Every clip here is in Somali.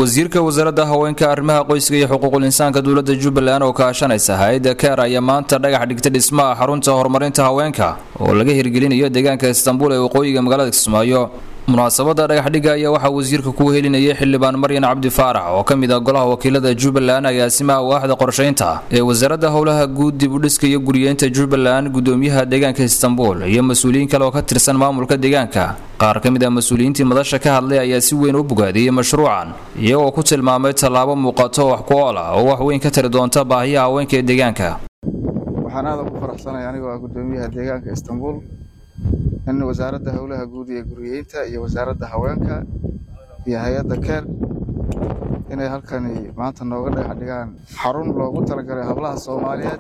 wasiirka wasaaradda haweenka arrimaha qoyska iyo xuquuqul insaanka dowladda jubbaland oo kaashanaysa hay-adda keer ayaa maanta dhagax dhigtay dhismaha xarunta horumarinta haweenka oo laga hirgelinayo deegaanka istanbul ee waqooyiga magaalada kismaayo munaasabada dhagaxdhigga ayaa waxaa wasiirka ku helinayay xildhibaan maryan cabdi faarax oo ka mid ah golaha wakiilada jubbaland agaasimaha waaxda qorshaynta ee wasaaradda howlaha guud dib u dhiska iyo guriyeynta jubbaland gudoomiyaha deegaanka istanbul iyo mas-uuliyiin kale oo ka tirsan maamulka deegaanka qaar ka mid ah mas-uuliyiintii madasha ka hadlay ayaa si weyn u bogaadiyey mashruucan iyagoo ku tilmaamay tallaabo muuqato wax ku ool ah oo wax weyn ka tari doonta baahiyaha haweenka ee deegaanka waxaan aada ugu faraxsanaya anigoo ah gudoomiyaha deegaanka istanbul in wasaaradda howlaha guud iyo guriyeynta iyo wasaaradda haweenka iyo hay-adda keer inay halkani maanta nooga dhagax dhigaan xarun loogu talagalay hablaha soomaaliyeed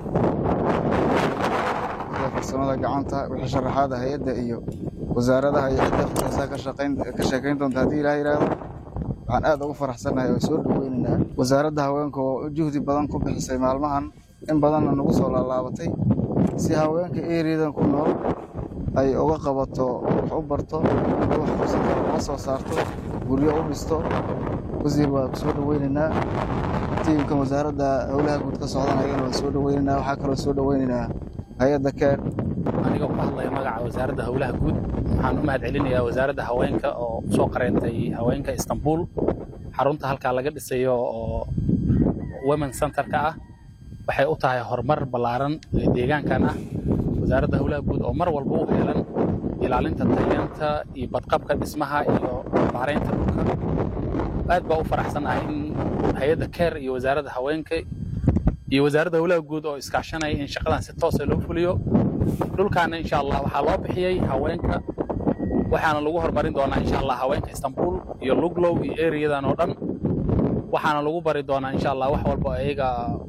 sida farsamada gacanta wixii sharaxaada hay-adda iyo wasaaradaha iyo cidda khusaysaa ka shaqayn ka sheekayn doonta haddii ilaah yidhaahdo waxaan aada ugu faraxsannahay oo soo dhaweynaynaa wasaaradda haweenka oo juhdi badan ku bixisay maalmahan in badanna nagu soo laalaabatay si haweenka eriyadan ku nool ay uga qabato wax u barto wax fursada uga soo saarto guryo u dhisto wasiir waa ku soo dhaweynaynaa tiimkan wasaaradda howlaha guud ka socdan ayagana waa soo dhaweynaynaa waxaa kaloo soo dhaweynaynaa hay-adda keer aniga ku hadlaya magaca wasaaradda howlaha guud waxaan u mahad celinayaa wasaaradda haweenka oo soo qareentay haweenka istanbul xarunta halkaa laga dhisayo oo women centerka ah waxay u tahay horumar ballaaran ee deegaankan ah wasaaradda howlaha guud oo mar walba u heelan ilaalinta tayeenta iyo badqabka dhismaha iyo maaraynta dhulka aad baa u faraxsanahay in hay-adda keer iyo wasaaradda haweenka iyo wasaaradda howlaha guud oo iskaashanaya in shaqadan si toosa loo fuliyo dhulkaana insha allah waxaa loo bixiyey haweenka waxaana lagu horumarin doonaa insha allah haweenka istanbul iyo luglow iyo eriyadan oo dhan waxaana lagu bari doonaa insha allah wax walba ayaga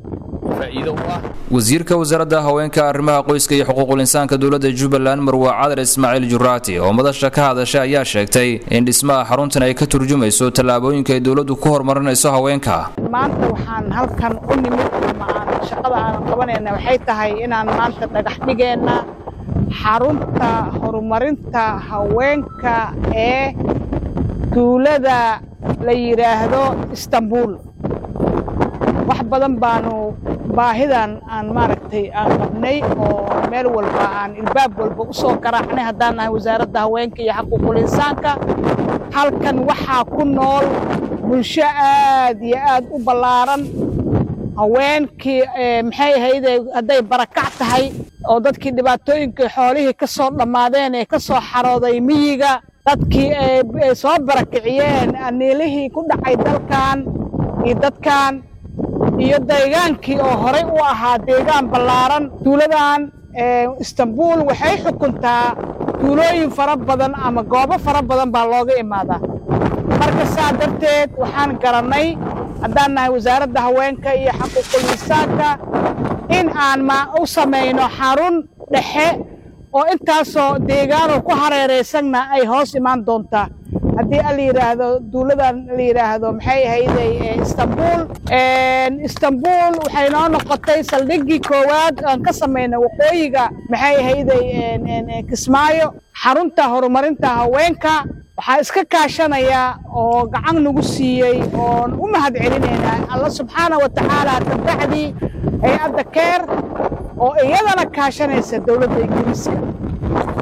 wasiirka wasaaradda haweenka arrimaha qoyska iyo xuquuqul insaanka dowladda jubbaland marwa cadar ismaaciil juraati oo madasha ka hadashay ayaa sheegtay in dhismaha xaruntan ay ka turjumayso tallaabooyinka ay dowladdu ku horumarinayso haweenka maanta waxaan halkan u nimid ama aan shaqada aan qabanayna waxay tahay inaan maanta dhagax dhigeenna xarunta horumarinta haweenka ee duulada la yidhaahdo istanbul wax badan baanu baahidan aan maaragtay aan qabnay oo meel walba aan ilbaab walba u soo garaacnay haddaan nahay wasaaradda haweenka iyo xaquuqul insaanka halkan waxaa ku nool bulsho aad iyo aad u ballaaran haweenkii maxay ahayde hadday barakac tahay oo dadkii dhibaatooyinkii xoolihii ka soo dhammaadeen ee ka soo xarooday miyiga dadkii ay soo barakiciyeen aniilihii ku dhacay dalkan iyo dadkan iyo deegaankii oo horay u ahaa deegaan ballaaran duuladan istanbul waxay xukuntaa duulooyin fara badan ama goobo fara badan baa looga imaadaa marka saa darteed waxaan garannay haddaan nahay wasaaradda haweenka iyo xaquuqul insaanka in aan u samayno xarun dhexe oo intaasoo deegaanoo ku hareeraysanna ay hoos imaan doontaa haddii a la yidhaahdo duuladan la yidhaahdo maxay ahayday istanbul istanbul waxay noo noqotay saldhiggii koowaad aan ka samayna waqooyiga maxay ahayday kismaayo xarunta horumarinta haweenka waxaa iska kaashanaya oo gacan nagu siiyey oon u mahad celinaynaa alla subxaana wa tacaala kabacdii hay-adda keer oo iyadana kaashanaysa dowladda ingiriiska